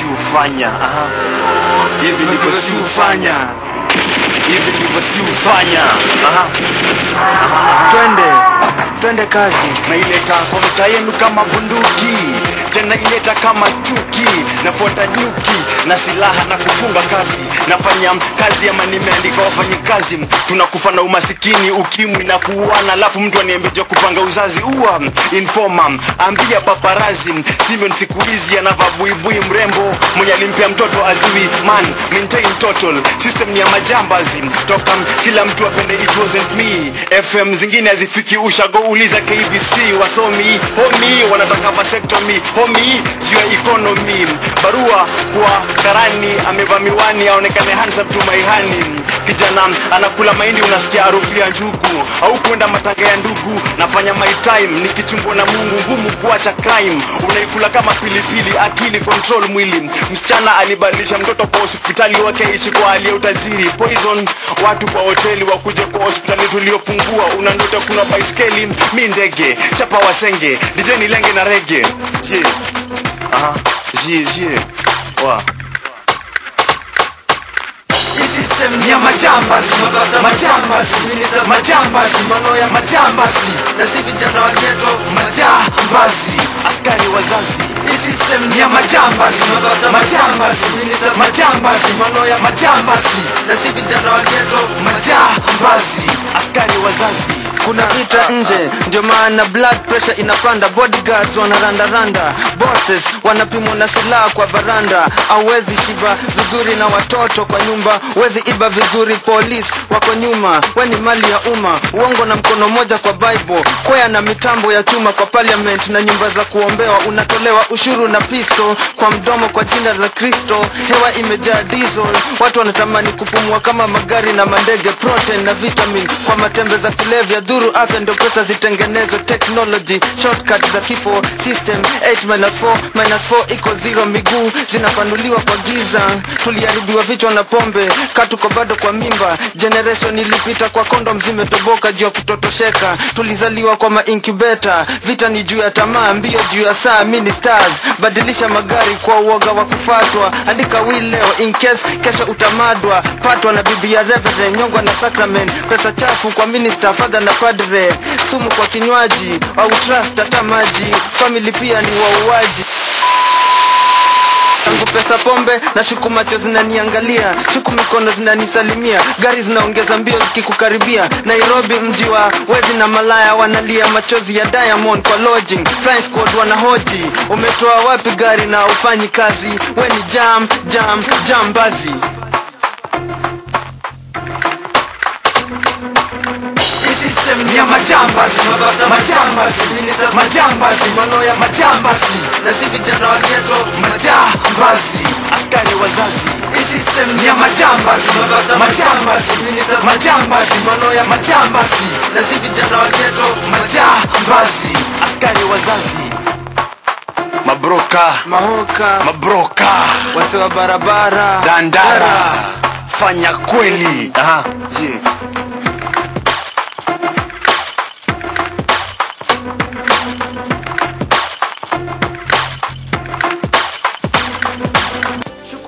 hufanya aha. hivi ndivyo si hufanya hivi ndivyo si hufanya aha. Aha, aha. twende twende kazi naileta kwa mtaa yenu kama bunduki tena ileta kama chuki nafuata nyuki na silaha na kufunga kazi nafanya kazi ama nimeandika wafanyikazi tunakufa na umasikini ukimwi na kuuana alafu mtu aniambia kupanga uzazi ua informa ambia paparazi Simeon siku hizi anavaa buibui mrembo mwenye alimpea mtoto ajui man maintain total system ni ya majambazi toka kila mtu apende it wasn't me fm zingine hazifiki ushago uliza kbc wasomi homi wanataka vasectomy homi juu ya economy barua kwa karani amevaa miwani aonekane handsome to my honey kijana anakula mahindi unasikia harufu ya njugu au kwenda matanga ya ndugu nafanya my time nikichumbwa na mungu ngumu kuacha crime unaikula kama pilipili akili control mwili msichana alibadilisha mtoto kwa hospitali wake ishi kwa hali ya utajiri poison watu kwa hoteli wakuja kwa hospitali tuliofungua una ndoto kuna baiskeli mi ndege chapa wasenge dijeni lenge na rege je aha je je wa ni ya majambasi majambasi majambasi mano ya majambasi na si vijana wa geto majambasi askari wazazi Hii system ni ya majambasi majambasi majambasi mano ya majambasi na si vijana wa geto majambasi askari wazazi kuna vita nje ndio maana blood pressure inapanda bodyguards wanarandaranda bosses wanapimwa na silaha kwa varanda auwezi shiba vizuri na watoto kwa nyumba wezi iba vizuri police wako nyuma we ni mali ya umma uongo na mkono moja kwa bible kwea na mitambo ya chuma kwa parliament na nyumba za kuombewa unatolewa ushuru na pisto kwa mdomo kwa jina la kristo hewa imejaa diesel watu wanatamani kupumua kama magari na mandege protein na vitamin kwa matembe za kulevya dhuru afya ndio pesa zitengenezwe technology shortcut za kifo system 8 minus 4 minus 4 iko zero miguu zinapanuliwa kwa giza tuliharibiwa vichwa na pombe katuko bado kwa mimba generation ilipita kwa kondom zimetoboka juu ya kutotosheka tulizaliwa kwa maincubator vita ni juu ya tamaa mbio juu ya saa mini stars badilisha magari kwa uoga wa kufatwa andika will leo in case kesho utamadwa patwa na bibi ya reverend nyongwa na sacrament pesa chafu kwa minister father na padre sumu kwa kinywaji au trust hata maji family pia ni wauaji tangu pesa pombe na shuku macho zinaniangalia shuku mikono zinanisalimia gari zinaongeza mbio zikikukaribia nairobi mji wa wezi na malaya wanalia machozi ya diamond kwa lodging flying squad wanahoji umetoa wapi gari na ufanyi kazi we ni jam jam jambazi system ni ya majambasi majambasi majambasi mano ya majambasi na si vijana wa geto majambasi askari wazazi Hii system ni ya majambasi majambasi majambasi mano ya majambasi na si vijana wa geto majambasi askari wazazi mabroka mahoka mabroka wase wa barabara dandara fanya kweli aha je